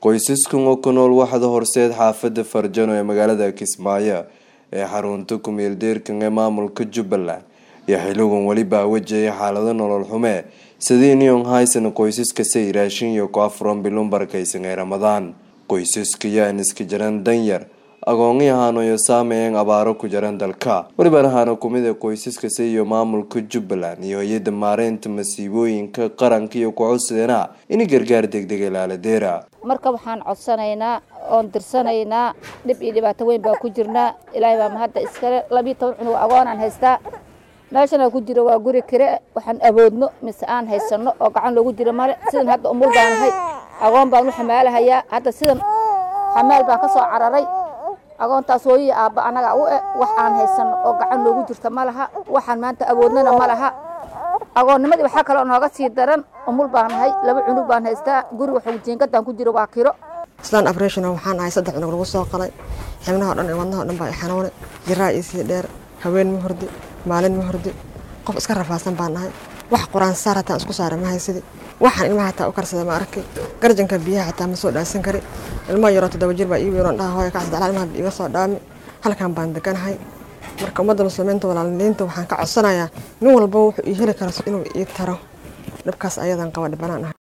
qoysaskan oo ku nool waxda horseed xaafada farjano ee magaalada kismaayo ee xarunta ku-meeldeerkan ee maamulka jubbaland iyo xiligan welibaa wajahaya xaalado nolol xume sidii neon haysan qoysaska say raashin iyo ku afuran bilun barakaysan ee ramadaan qoysaska yaan iska jaran danyar agoongi ahaanoyo saameeyeen abaaro ku jaran dalka welibaan ahaana kumid a qoysaska se iyo maamulka jubbaland iyo hay-adda maareynta masiibooyinka qaranka iyo ku-codsadeenaa in gargaar degdega laaladeera marka waxaan codsanaynaa oon dirsanaynaa dhib iyo dhibaato weyn baa ku jirnaa ilaahay baa mahadda iskale labiiyo toban cunug agoonaan haystaa meeshana ku jiro waa guri kire waxaan awoodno mise aan haysano oo gacan loogu jiro male sidan hadda umul baanahay agoon baan u xamaalahayaa hadda sidan xamaal baan ka soo cararay agoontaas hooyihi aabba annaga u e wax aan haysano oo gacan loogu jirto ma laha waxaan maanta awoodnana ma laha agoonnimadii waxaa kaloo nooga sii daran umul baanahay laba cunug baan haystaa guri waxuu jiingadaan ku jiro waa kiro islaan abration waxaan ahay saddex cunug lagu soo qalay xibnaha o dhan iyo wadnaha o dhan baa i xanuune jiraa iisii dheer haween ma hordi maalin ma hordi qof iska rafaasan baan ahay wax quraan saar hataan isku saara ma haysidi waxaan ilmaha hataa u karsada ma arkay garjanka biyaha xataa ma soo dhaansan kari ilmaha yaroo toddoba jir baa ii weyn dhaha hooya kacsadalaa ilmaha iga soo dhaami halkan baan deganahay marka ummadda muslimiinta walaaliniinta waxaan ka codsanayaa nin walba wuxuu ii heli karo inuu ii taro dhibkaas ayadan qaba dhibanaan ahay